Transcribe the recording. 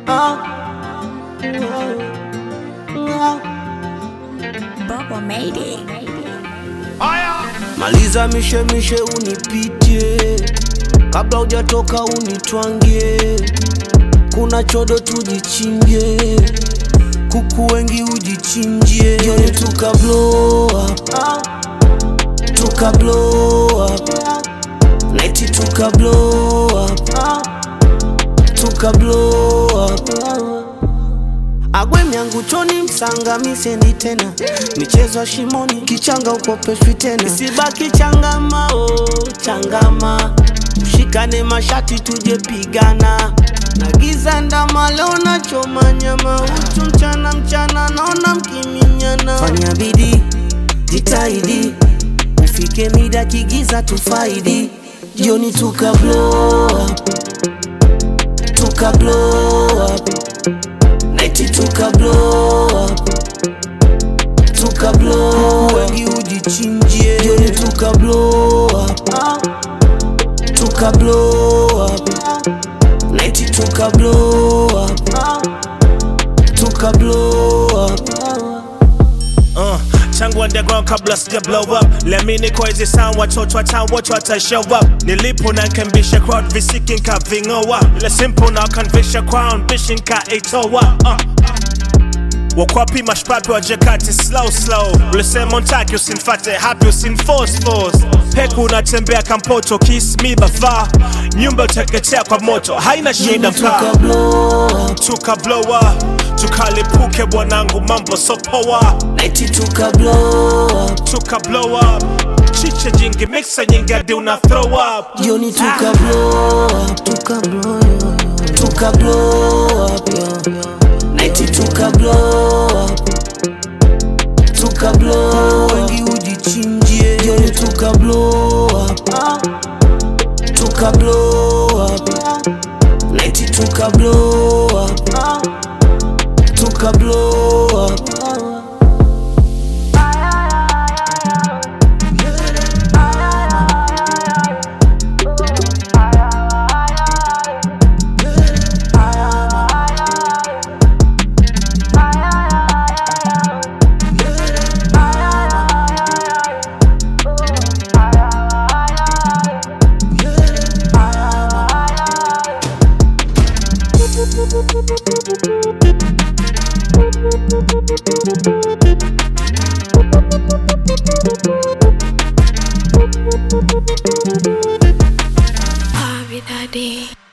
Bubble made it. Maliza mishemishe unipitie, kabla hujatoka unitwangie. Kuna chodo tujichinje, kuku wengi ujichinjie. Jioni tuka blow up, tuka blow up, night tuka blow up, tuka blow up. Agwe myangu choni msanga misendi tena michezo ya shimoni kichanga ukopeshwi tena isibaki changama oh, changama ushikane mashati tuje pigana na giza ndama leo nachoma nyama uchu mchana mchana naona mkiminyana fanya bidii jitahidi ufike mida kigiza tufaidi jioni tuka blow up tuka blow up Night tuka blow up Tuka blow up Wengi ujichinjie Jioni tuka blow up Tuka blow up Night tuka blow up Tuka blow up Uh, tangu underground kabla sija blow up lemini kwa hizi sound watoto wa town wote wata show up nilipo na nkembisha crowd visiki nkaving'oa ile simple na kanvisha crown bishi nkaitoa uh. wakwapi mashpapi wa jakati slow slow ulisema ntaki usinfate hapi usinforce force peku unatembea kampoto kiss me bafaa nyumba uteketea kwa moto haina shida mkaa Tuka blow up tuka blow up tukalipuke bwanangu mambo sopoa Night tuka blow up tuka blow up chiche jingi mixa nyingi hadi una throw up Jioni tuka blow up Tuka blow up Tuka blow up Night tuka blow up Tuka blow up Wengi ujichinjie Jioni tuka blow up Tuka blow up Night tuka blow up Tuka blow up Bobby Daddy.